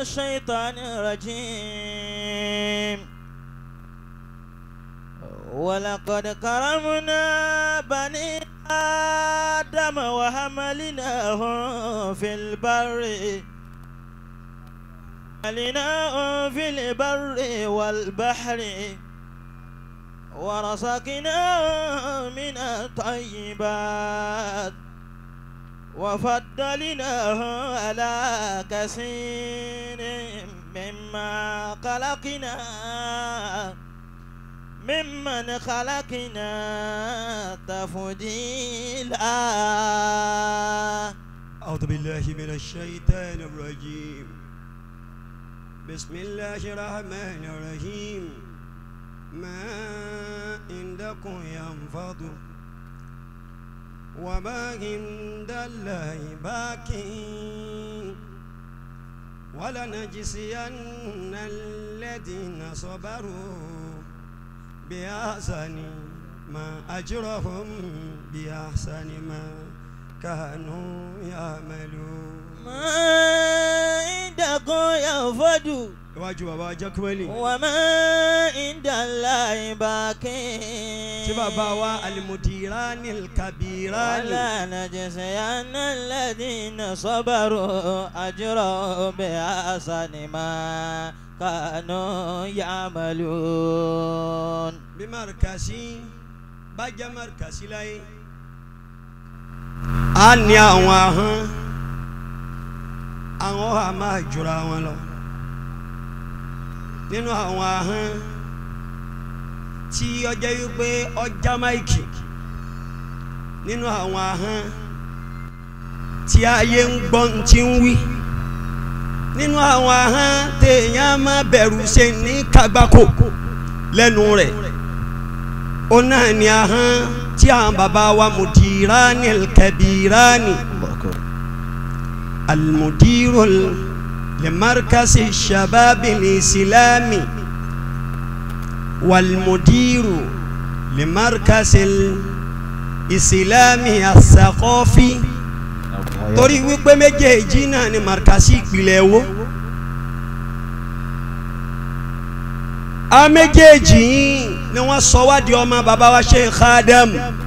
الشيطان الرجيم ولقد كرمنا بني آدم وحملناهم في البر حملناهم في البر والبحر ورزقناهم من الطيبات وفضلناه على كثير مما خلقنا ممن خلقنا تفضيلا أعوذ بالله من الشيطان الرجيم بسم الله الرحمن الرحيم ما عندكم ينفض وما عند الله باق ولنجزين الذين صبروا بأحسن ما أجرهم بأحسن ما كانوا يعملون ما عندكم ينفد iwájú bàbá jákèmẹ́lì وما عند الله باق tí bàbá wa alimudirani kabirani ولا نجزين الذين صبروا أجرهم بأحسن ما كانوا يعملون bí marikasi bá jẹ́ marikasi láyé a ní àwọn ahọ́n àwọn ọ̀hà máa jura wọn lọ nínú àwọn ahọ́n tí ọjọ́ wípé ọjà máìkì nínú àwọn ahọ́n tí ayé ń gbọ́ ń ti ń wí nínú àwọn ahọ́n téèyàn máa bẹ̀rù ṣe ní kagbáko lẹ́nu rẹ̀ ó náà ní ahọ́n tí àwọn bàbá wa mudirani kabirani almudiru limarkasi shababi lisilami walmudiru limarkasi isilami asakọfi torí wípé méjèèjì náà ni markasi ìpìlẹ̀ wo. a méjèèjì yìí ni wọ́n sọ wá di ọmọ bàbá wa Sheikh Adam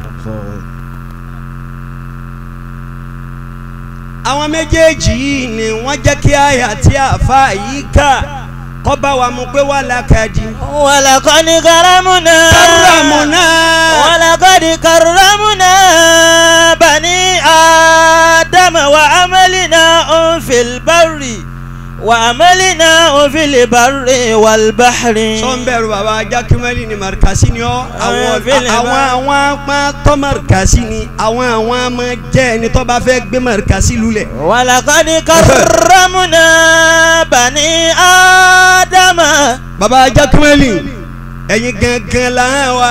àwọn méjèèjì yìí ni wọ́n jẹ́ kí àyà tí àfa yìí kà kọ́ bá wa mú pé wà lákàdí. ولقد كرمنا Karramuna. ولقد كرمنا بني آدم وعملناهم في البر وعملناهم في البر والبحر sọ́nbẹ̀rù bàbá jákèmẹ́lì ni marikasi ni ọ́ àwọn Àwọn fílẹ̀ àwọn bá- àwọn apá tọ́ marikasi ni àwọn àwọn ọmọ jẹ́ ẹni tó bá fẹ́ gbé marikasi lulẹ̀. ولقد كرمنا بني آدم bàbá jákèmẹ́lì ẹ̀yin gangan là ń wà.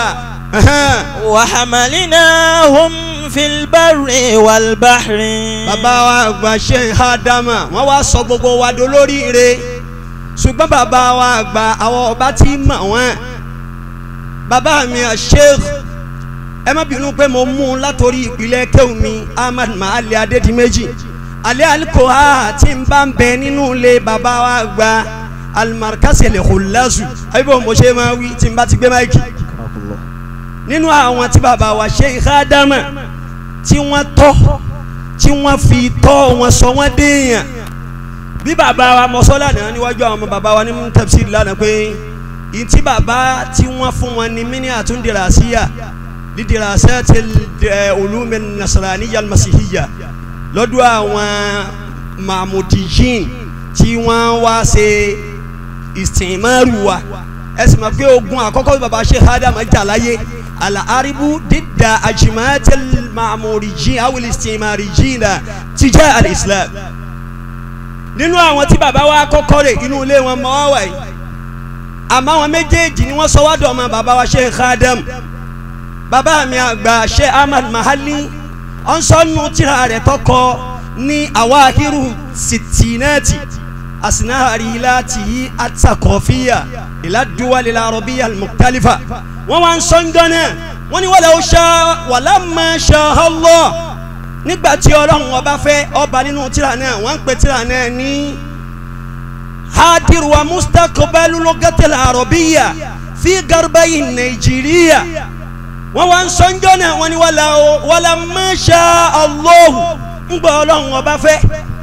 وحملناهم في البر والبحر bàbá wa àgbà Sheikh Adama wọ́n wá sọ gbogbo wa dolóríire ṣùgbọ́n bàbá wa àgbà àwọn ọba tí mọ̀ wọ́n bàbá mi à Sheikh ẹ má bínú pé mo mú un látòrí ìpìlẹ̀ kéwù mi Ahmad Mahali Adédìméjì alẹ́ alikoha tí n bá ń bẹ nínú ilé bàbá wa àgbà alimarikasi lè kó lásù àbíbọ̀ mo ṣe máa wí tí n bá ti gbé máìkì nínú àwọn tí bàbá wa Sheikh Adama tí wọ́n tọ́ tí wọ́n fi tọ́ wọn sọ wọ́n déèyàn bí bàbá wa mọ́sọ́lá náà níwájú àwọn ọmọ bàbá wa ní tafsir lánàá pé ìtí bàbá tí wọ́n fún wọn ní mini àtúndìrasíyà lídìrasíyà ti ẹ ulumi nasaraniya masihiyya lọ́dọ̀ àwọn mahmudiyin tí wọ́n wá ṣe ìsìnmọ́rù wa ẹ sì mọ̀ pé ogun àkọ́kọ́ bàbá Sheikh Adam jà láyé العرب ضد أجماعة المعموريين أو الاستعماريين تجاه الإسلام nínú àwọn tí bàbá wa kọ́kọ́ rè inú ilé wọn mọ́ wà yìí àmọ́ àwọn méjèèjì ni wọ́n sọ wá dọ̀ ọmọ bàbá wa Sheikh Adam bàbá mi àgbà Sheikh Ahmad Mahali ọ̀nsọ́nù tíra rẹ̀ tọkọ ní awahiru sitinati asinahari láti atakọ̀fíà ìlàdúwálé larọ̀bíyà mùkálífà wọ́n wá ń sọ ń dán náà wọ́n ní wala ṣá wàlá máa ṣá Allah nígbà tí ọlọ́run ọba fẹ́ ọba nínú tíra náà wọ́n ń pe tíra náà ní حاضر ومستقبل لغة العربية في غربي نيجيريا wọ́n wá ń sọ́njọ́ náà wọ́n ní wàlá wàlá masha Allah ń gbọ́ ọlọ́run ọba fẹ́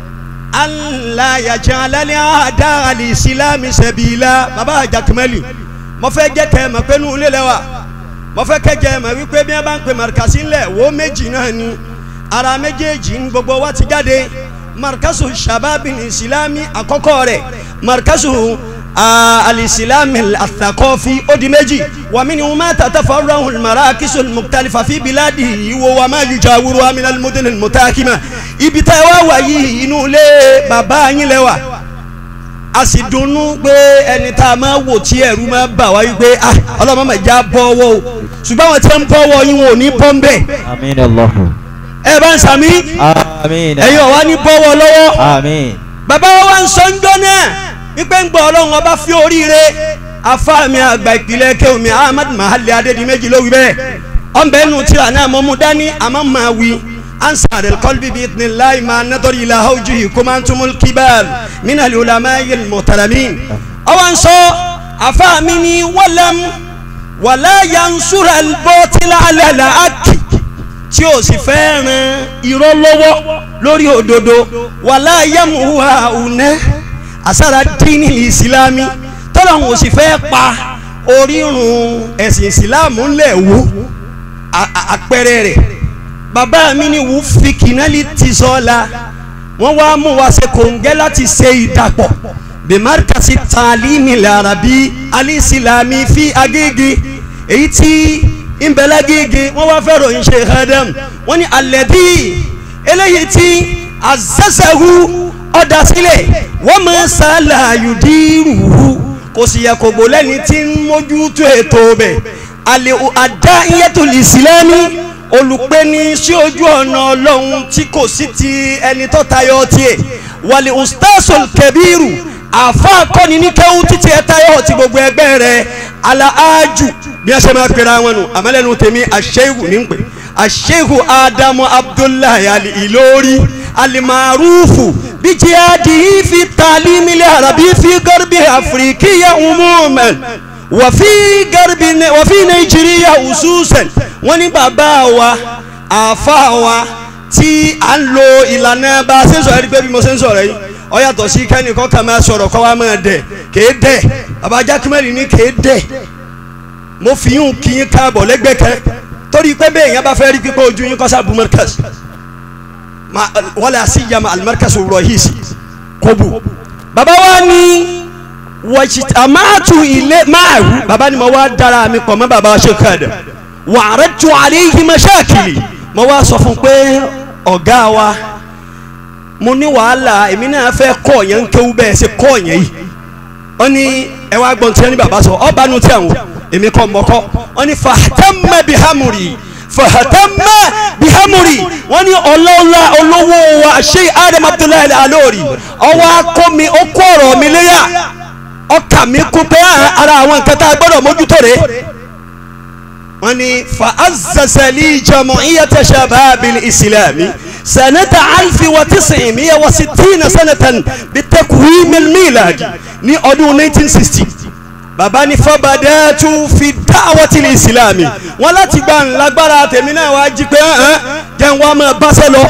aláyàjẹ́ alálẹ́ àdá alìsílámì sẹ̀bìlá bàbá àjàkùmẹ́lì mo fẹ́ jẹ́ kẹ́ ẹ̀ mọ̀ pé nù ilé lẹ́wà mo fẹ́ kẹ́ jẹ́ ẹ̀ mọ̀ wípé bí wọ́n bá ń pè màrìkàsí ńlẹ̀ wo méjì náà ni ara méjèèjì ń gbogbo wa ti jáde markazu shababi islami àkọ́kọ́ rẹ̀ markazu alisilami athakọfi ó di méjì wàmí ni wọn máa tàtà fọwọ́rọ̀ marakisu mukhtalifa fi biladi ìwò wa máa ju jawuru amina mudin mutakima ibi tá ẹ wá wà yìí inú ilé bàbá yín lẹ́wà a sì dunnú pé ẹni tá a máa wò tí ẹ̀rù máa bà wá wípé ah ọlọ́mọ máa já bọ́wọ́ o ṣùgbọ́n àwọn tí wọ́n ń bọ́wọ́ yín wọn ò ní bọ́ ń bẹ̀ Amin Allahu. ẹ bá ń sàmí Amin. ẹ̀yin ọ̀wá ní bọ́wọ́ lọ́wọ́ Amin. bàbá wa wá ń sọ ń jọ náà wípé ń gbọ́ ọlọ́run ọba fi oríire afáàmì àgbà ìpìlẹ̀ kéwìmí ahmed mahali adédìméjì ló wí bẹ́ẹ̀ ọ̀nbẹ́ nù tíra náà mo mú dání àmọ́ máa wí ansar alqalbi bi idnillahi ma nadari ila hawjihi kumantumul kibar min alulama'i almuhtaramin ọwọ́ ń sọ afáàmì ni wàlám wàlá yansura albọ́tìlá alẹ́ àkì tí o sì fẹ́ ran irọ́ lọ́wọ́ lórí òdodo wàlá yamuwa unẹ́ àsára dínì ìsìlámi tọ́lá wọn ò sì fẹ́ pa orírun ẹ̀sìn ìsìlámù ńlẹ̀ wò àpẹẹrẹ rẹ̀ bàbá mi ni wù fi kìnnàlì ti sọ́la wọ́n wá mú wa ṣe kòǹgẹ́ láti ṣe ìdàpọ̀ bimarkasi taalimi larabi alisilami fi agége èyí tí nbẹ̀lágége wọ́n wá fẹ́ ròyìn ṣe adam wọ́n ní alẹ́bí eléyìí tí azazahu ọ̀dà sílẹ̀ wọ́n máa sálà yùdírùhù kò sì yẹ kò gbó lẹ́ni tí ń mójútó ètò bẹ̀ àlè àdá iyẹ́tò ìsìlámì olùpẹ́ni sí ojú ọ̀nà ọlọ́run tí kò sí ti ẹni tó tayọ tiẹ̀ wàlẹ̀ ustazol kẹbíru àfa akọni ní kẹ́wù títí ẹ tayọ ti gbogbo ẹgbẹ́ rẹ̀ alaaju bí a ṣe máa pera wọn nù àmàlẹ́nu tèmi àṣẹ́hù ní pẹ́ àṣẹ́hù ádámù abdullahi ali ìlórí alimarufu bijihadi fi taalimili arabi fi garbi afirikiya umuman wàfi garbi wàfi nàìjíríà ususan wọn ní bàbá wa àfa wa tí a ń lo ìlànà bá a ṣe ń sọ̀rọ̀ ẹni pé bí mo ṣe ń sọ̀rọ̀ yìí ọ yàtọ̀ sí kẹ́nìkan kan máa sọ̀rọ̀ kọ́ wa máa dẹ̀ kéé dẹ̀ bàbá jákèmẹ́rì ní kéé dẹ̀ mo fi yún kí yín káàbọ̀ lẹ́gbẹ̀ẹ́ kan torí pé bẹ́ẹ̀ yẹn bá fẹ́ rí pípé ojú yín kọ́sá bu markas wala siyama alimarkas rọhis kobu baba wa ni wàjìtàmáàtù ilé máàrú baba ni mo wá dára mi pọ̀ mọ́ baba wa ṣe kàdà wàrẹ́ tu àléyìn mọ́ṣáàkìlì mo wá sọ fún pé ọ̀gá wa mo ní wàhálà èmi náà fẹ́ kọ́ yẹn ń kéwú bẹ́ẹ̀ ṣe kọ́ yẹn yìí ó ní ẹ wá gbọ́n tí ẹni bàbá sọ ọba nu tí àwọn èmi kọ́ mọ́kọ́ wọ́n ní fahatamma bihamuri fahatamma bihamuri wọ́n ní ọlọ́lá olówó wa ṣé adam abdullahi alori ọwọ́ akó mi ó kó ọ̀rọ̀ mi léyà ọkà mi kú pé ara àwọn nǹkan tá a gbọ́dọ̀ mójútó rẹ̀ wọ́n ní fa azazali jam'iyyat shababil islami sanata alfi wa tisimiya wa sitina sanatan bitakwimil miladi ní ọdún 1960 bàbá ní fọbàdẹ́tù fi dáwọ́tì ní ìsìlámì wọn láti gba ńlágbára tèmi náà wá jí pé hàn jẹun wa máa báṣẹ lọ.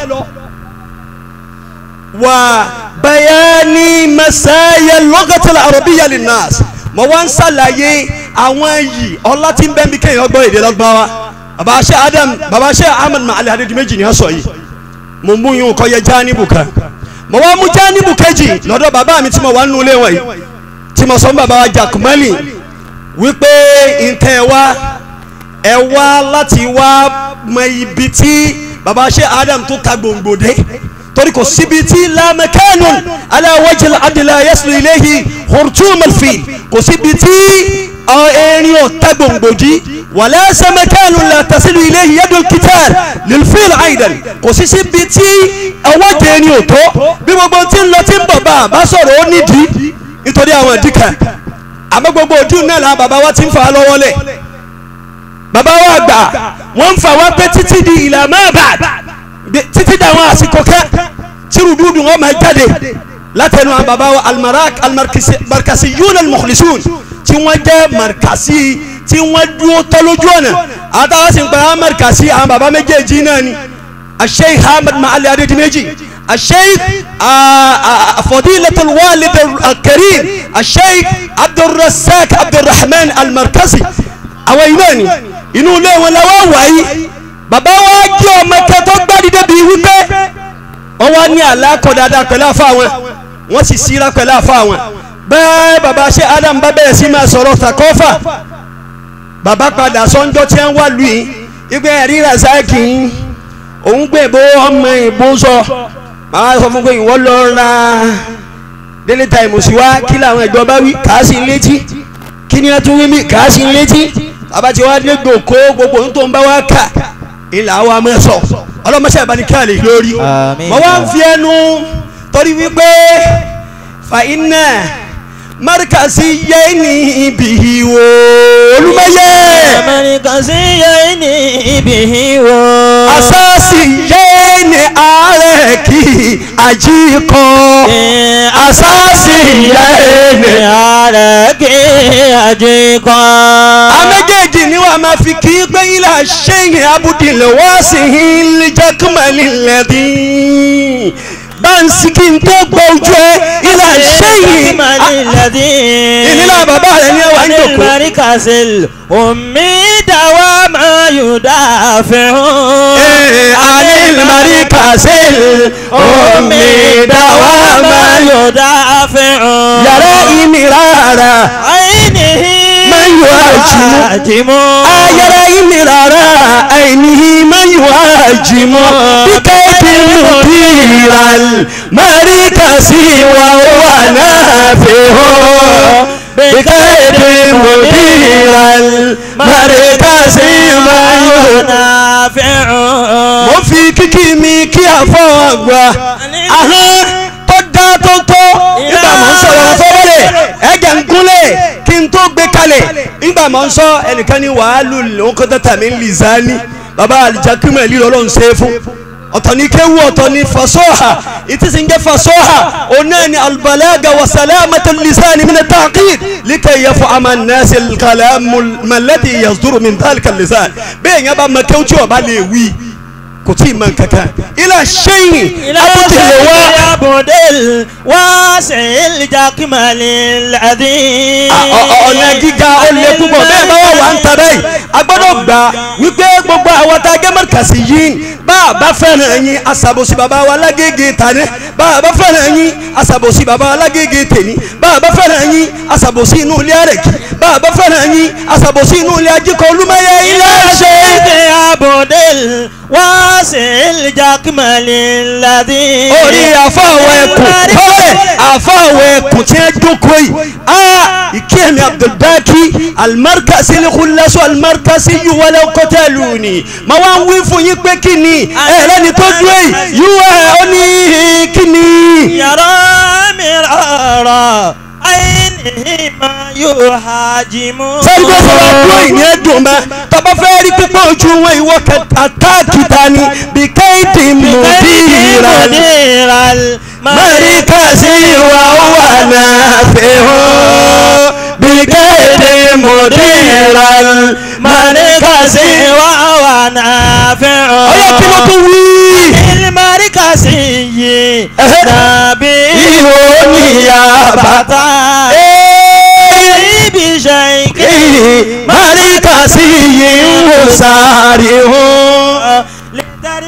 wà bayani masaya lọ́gàtàlá àròbíyà lè nàás mo wá ń ṣàlàyé àwọn yìí ọlá tí ń bẹ́ mi kéèyàn gbọ́ èdè lọ́gbàwá bàbá ṣe adam bàbá ṣe ahmed mahali adédìméjì ni wọ́n sọ yìí mo mú yín kọ́ yẹ jáníbù kan mo wá mú jáníbù kejì lọ́dọ̀ bàbá mi tí mo wà nínú ilé wọn yìí tí mo sọ fún bàbá wa jakumali wípé ntẹ wa ẹ wá láti wá mọ ibi tí bàbá ṣe adam tó ta gbòǹgbòdé torí kò síbi tí lamẹkẹnu aláwọjìlá adìlá yẹsùn iléhi hurtumalfi kò síbi tí erin ò ta gbòǹgbòdì wàlẹ́ sẹ́mẹkẹnu làtàsílù iléhi yẹdùn kìtàr lilfil aidan kò sí síbi tí ọwọ́ jẹ́ erin ò tó bí gbogbo tí ń lọ tí ń bọ̀ bá bá sọ̀rọ̀ ó nídìí nítorí àwọn ìdíkà àmọ́ gbogbo ojú náà la bàbá wa ti ń fà á lọ́wọ́ lẹ̀ bàbá wa gbà wọ́n ń fà wá pé títí di ìlà máa bà títí di àwọn àsìkò kẹ́ tí rúdúrúdú wọn máa jáde látẹnu àwọn baba wa almarak almarkasiyun almukhlisun tí wọ́n jẹ́ markasi tí wọ́n dúró tọ́ lójú ọ̀nà àtàwọn sì ń pa àwọn markasi àwọn baba méjèèjì náà ni الشيخ حامد معالي عدد ميجي الشيخ فضيلة الوالد الكريم الشيخ عبد الرزاق عبد الرحمن المركزي أويناني inú ilé wọn la wá wáyé bàbá wa jẹ́ ọmọ kẹtọ́ gbádìí débi wípé wọ́n wá ní àlákọ̀ dáadáa pẹ̀lú àfa wọn wọ́n sì síra pẹ̀lú àfa wọn bẹ́ẹ̀ bàbá ṣe Adam bá bẹ̀rẹ̀ sí máa sọ̀rọ̀ takọ́fà bàbá padà sọ́njọ́ tí wọ́n wá lù yín ìgbẹ́ ẹ̀rí razaki yín òun gbé bó ọmọ ìbò sọ màá sọ fún pé ìwọ lọ ra daily time sí wa kí làwọn ìjọba wí kàá sí létí kí ni a tún wí mí kàá sí létí abati wa dé gbòkó gbogbo ohun tó ń bá wa kà ilà wa mọ̀ sọ ọlọ́mọṣẹ́ ìbánikẹ́lẹ̀ lórí Àmín. mo wá ń fi ẹnu torí wípé fa iná markasi yé ní ibi wo olùmọ̀yé Amẹ́ríkàsí yẹ ní ibi wo. asasi yé ní ààrẹ kí àjíkọ asasi yé ní. ààrẹ kí ajé kan. àméjèèjì ni wàá máa fi kí pé ilà ṣẹ́yìn abudilẹ̀ wá sí ilé jákèmálì lẹ́dí báńsì kí n tó gbọ́ ojú ẹ ilà ṣẹ́yìn ìnílà bàbá rẹ ní ẹwà ń jòkó. Amẹ́ríkàsí omi dáwà máa yóò dáfẹ́ Ee, anil marikasil omi dáwà máa yọ yóò dáfẹ́ yàrá ìmìrara àìníhí máa yọ àjìmọ́. àjìmọ́. ayẹrẹ ìmìrara àìníhí máa yọ àjìmọ́ bíkẹ́ ìdìmú bíral marikasi wà wà náà fi hàn bíkẹ́ ìdìmú bíral marikasi máa yọ náà. mo fi kíkí mi kí àfọ àgbà ahọ́n tó dá tó tó nígbà mọ̀ ń sọ̀rọ̀ fọ́wọ́lẹ̀ ẹ̀jẹ̀ ń gúnlẹ̀ kí n tó gbé kalẹ̀ nígbà mọ̀ ń sọ ẹnìkan ní wàhálù lóńkọ́tà tàmí ń lìzání baba alijakimẹ̀ lílọ́ ló ń ṣe é fún ọ̀tọ̀ ní kéwú ọ̀tọ̀ ní fasọ́hà ìtí sì ń jẹ́ fasọ́hà ọ̀nà ni albalaga wa salamata lisani min at-taqid likay yafhama an-nas al-kalam alladhi yasduru min dhalika al-lisan bẹ́ẹ̀ yẹn bá mọ kéwú tí o bá lè wí kò tí ì mọ kankan ilà ṣẹ́yìn abudulayi wa abudul wáṣẹ ìlìjàkìmọ̀lì lẹ́dí. ọ̀nà gíga ó lé púpọ̀ bẹ́ẹ̀ bá wà wà ń ta báyìí a gbọ́dọ̀ gbà wípé gbogbo àwọn tá a gé mọ́rìkàsì yìí bá a bá fẹ́ràn yín aṣàbòsí bàbá wa lágége tani bá a bá fẹ́ràn yín aṣàbòsí bàbá wa lágége tèmi bá a bá fẹ́ràn yín aṣàbòsí inú ilé àrẹ̀kí bá a bá fẹ́ràn yín aṣàbòsí inú ilé ajíkọ̀ olúmọ̀yẹ ilé ṣe. ṣe abudul wáṣẹ ìlìjàkìmọ̀lì lẹ́dí. orí àfọwọ́ ẹkùn kọ́lẹ̀ àfọwọ́ ẹkùn tí wọ́n jókòó yìí aa ìkéèmí abdulbaki alimarikasi lẹ́kùnlẹ́sọ alimarikasi yuwalẹ̀ kọ́tẹ́lùní ma wá ń wí fún yín pé kí ni ẹ̀rẹ́ ni tó dúró yìí yíwá ẹ̀ ó ní kí ni. yàrá mi rọrọ àìní máa yóò hajimu. sẹ́ni tó sọ̀rọ̀ dúró yìí ní ẹ̀dùn mẹ́ tọ́ba fẹ́ rí pípọ́ ojú wọn ìwọ àtàkì tani bí kéèdì mùdíra marikasi wa wà náà fi hàn bí kéèdì mùdíra marikasi wa. wà wà náà fẹ́ ọ́. ọyọ kí ló tún wí. Ìlímárìkà sí yìí Ẹhẹ́. nàbí ihò níyà bàtà. ibi iṣẹ́ ike. marikasi yìí ń wò sáré hàn. Lẹ́tàrí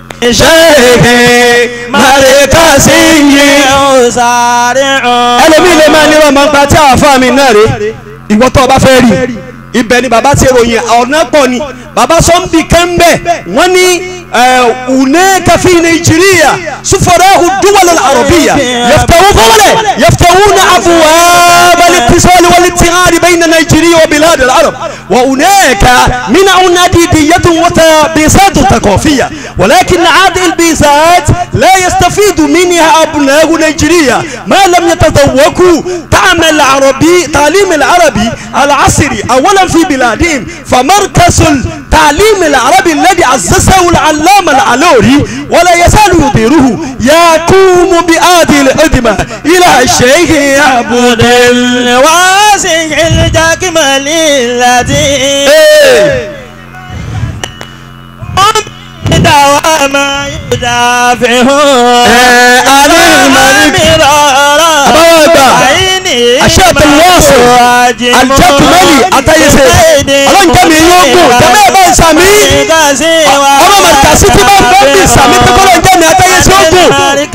ṣe marikasi yìí. ó sáré hàn. ẹlòmíì lè máa ní wọn máa ń gba tí àwọn afá mi náà rè ìwọ tó o bá fẹ́ rí ibẹ̀ ni bàbá ti ròyìn ọ̀nà pọ̀ ni bàbá sọ́nbì kẹ́ńbẹ̀ wọ́n ní hunaka fi nàìjíríà sufarahu duwal al-arabiyya yaftahu fọwọ́lẹ̀ yaftahuna abwab al-ittisal wal-ittihad bayna nàìjíríà وبلاد العرب وهناك من عديدية وتبيسات ثقافية ولكن هذه البيسات لا يستفيد منها أبناء نيجيريا ما لم يتذوقوا تعليم العربي تعليم العربي العصري أولا في بلادهم فمركز التعليم العربي الذي أسسه العلامة العلوري ولا يزال يديره يقوم بهذه الخدمة إلى الشيخ عبد ال- الواسع الجاكمل الذي دوام يدافعون عن الملك مرارا أبا أبا. عيني الشيخ الواصل الجاكملي أتايسي ọlọ́run jẹ́ mi yóò gùn jẹ́mi ẹ̀ bá ń sàmí ọmọ màkàsí tí bá ń bọ́ bí sàmí tó kọ́ lọ́n jẹ́ mi àtẹ́yẹsí ó gùn.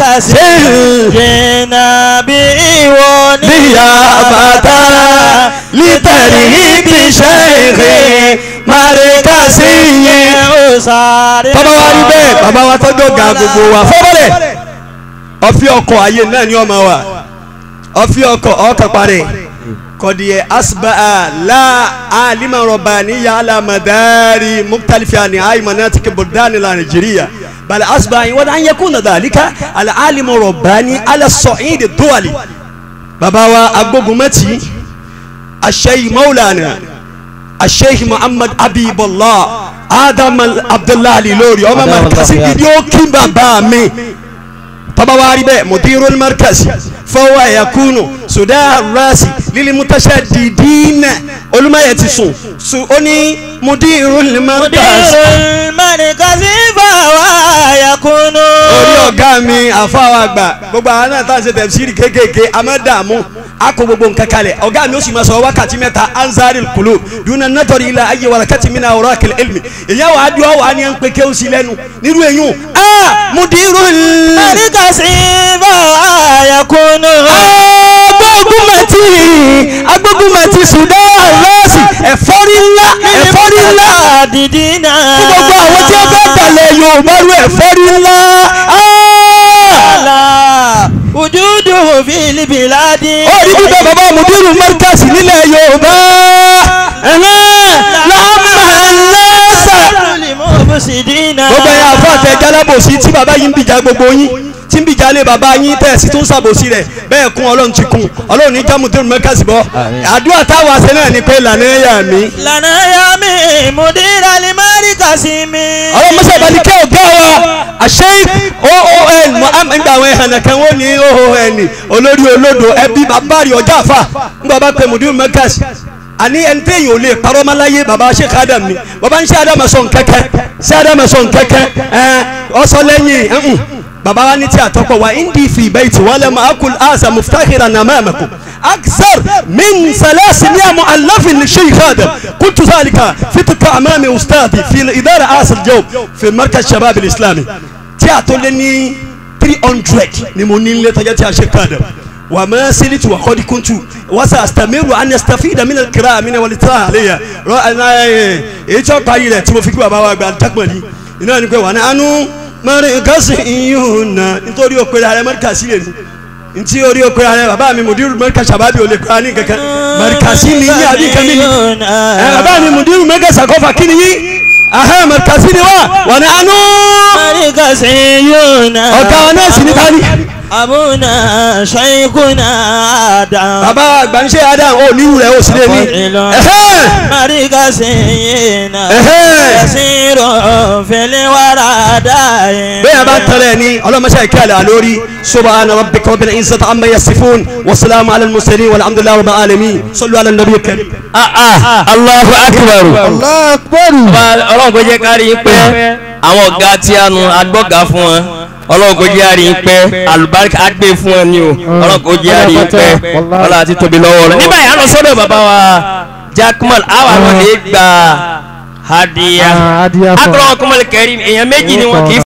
jìnnà bí ìwọ ní níyàbàtà lítẹ̀rì ibi ṣẹ́ẹ̀kì màrìkàsí yẹn. ó sáré. bàbá wa rí bẹ́ẹ̀ bàbá wa tọ́jú ọ̀gá gbogbo wa fọ́bọ̀lẹ̀ ọ̀fi ọkọ̀ ayé náà ni ọmọ wa ọ̀fi ọkọ̀ ọkọ̀ parẹ́ kọ̀dìyẹ asba'a la alima rabbaniya ala madari mukhtalifa ni ayi manatiki buldani la nigeria bal asba'a wa an yakuna dhalika al alimu rabbani ala sa'id duwali bàbá wa agbógunmẹ́tì aṣẹ́yì maulana الشيخ محمد حبيب الله آدم عبد الله الإلوري أما مركز فيديو كم بامي طبعا واربة مدير المركز فهو يكون صداع الراس للمتشددين علماء يتسون سؤني مدير المركز mọ̀nìkàsí fàwa yakunu. orí ọ̀gá mi àfáwọn àgbà gbogbo àwọn náà tá à ń ṣe tẹ̀síìrì kéékèèké amẹ́dààmú akọ gbogbo nǹkan kalẹ̀ ọ̀gá mi ó sì máa sọ wákàtí mẹ́ta anzari kulu duna natọri ilà ayé wàlàkàtì mi náà ọ̀rọ̀ akẹlẹ elmi ìyá wa adúlọ wa ni à ń pe kéwù sí lẹ́nu nírú eyín a mudiru mọ̀nìkàsí fàwa yakunu. agbógunmẹ̀tì agbógunmẹ̀tì sudan rọ́ọ̀sì ẹ̀fọ́rí ńlá ẹ̀fọ́rí ńlá dídí náà. fún gbogbo àwọn tí ó fẹ́ dalẹ̀ yorùbá rú ẹ̀fọ́rí ńlá. ala wujudu fil biladi. ó rí bíbẹ́ bàbá mudiru markasi nílẹ̀ yorùbá lámà lẹ́sà. gbogbo ẹ̀yà àfọ àtẹ jálábòsí tí bàbá yín ń bìjà gbogbo yín tí ń bìjà lé bàbá yín tẹ̀ sí tó ń sàbòsí rẹ̀ bẹ́ẹ̀ kún ọlọ́run ti kún ọlọ́run ní já mudiru markasi bọ́ àdúrà táwa ṣe náà ni pé lànà ẹ̀yà mi lana ya mi mudira limari kasimi. ọlọ́run mọ́sá ìbálí kẹ́ ọ̀gá wa àṣẹ oon muhammed gba àwọn ẹ̀hànà kan wọ́n ní oon olórí olódo ẹbí bàbá rí ọjà àfà ńgbà bá pè mudiru markasi ani ẹni téèyàn ò lè parọ́ máa láyé baba sheikh adam ni baba ń ṣe adam sọ nkẹ́kẹ́ ṣe adam sọ nkẹ́kẹ́ ẹ ọsọ lẹ́yìn ẹ̀hún baba wa ní tí a tọ́pọ̀ wa indi fi bayti wala ma akul asa muftakhiran amamakum aksar min salasi miya mu'allafin li sheikh adam qultu zalika fitka amami ustadi fi idara asal jawb fi markaz shabab al-islami tí a tó lé ní three hundred ni mo ní ilé tọ́jà tí a sheikh adam وما سلت وقد كنت وسأستمر أن أستفيد من القراءة من والإطلاع عليها رأنا إيش أقاري له تبغى فيك بابا وعند تكملي إنه نقول وأنا أنو مركز إيونا nítorí o pèrè ààrẹ mẹ́ríkàsí lè ní ntí orí o pèrè ààrẹ bàbá mi mùdírù mẹ́ríkà sàbábì ò lè pèrè àní kankan mẹ́ríkàsí ni yín àbí kan mi ni ẹ bàbá mi mùdírù mẹ́ríkà sàkọ́fà kí ni yín ahẹ́ mẹ́ríkàsí ni wá wà ní anú mọ̀nìkàsí yóò náà. ọ̀gá wa náà sì ní tani. abuna shaykuna adam. bàbá àgbàǹṣe adam ò ní ìwúrẹ́ ò sí lé ní. ẹ̀hẹ́. mọ̀nìkàsí yìí náà. Ẹ̀hẹ́. yasiru fil wara daim. bẹ́ẹ̀ bá tẹ̀lé ní ọlọ́mọṣẹ́ ìkẹ́lẹ̀ àlórí subhana rabbika rabbil izzati amma yasifun wa salamu ala al-mursalin walhamdulillahi rabbil alamin sallu ala nabi karim. Allahu akbar. ọlọ́run kò jẹ́ kárí yín pẹ́ àwọn ọ̀gá tí a nu agbọ́gà fún wọn ọlọ́run kò jẹ́ àrí yín pẹ́ alùbáríkà á gbé fún wọn ni o ọlọ́run kò jẹ́ àrí yín pẹ́ ọlọ́run àti tóbi lọ́wọ́ rẹ̀. nígbà yà lọ sọ́dọ̀ bàbá wa Jackman àwọn àwọn lè gba hadiya Ah, hadiya fún- akọ̀rọ̀ ọkùnrin kẹrin èèyàn méjì ni wọn kì í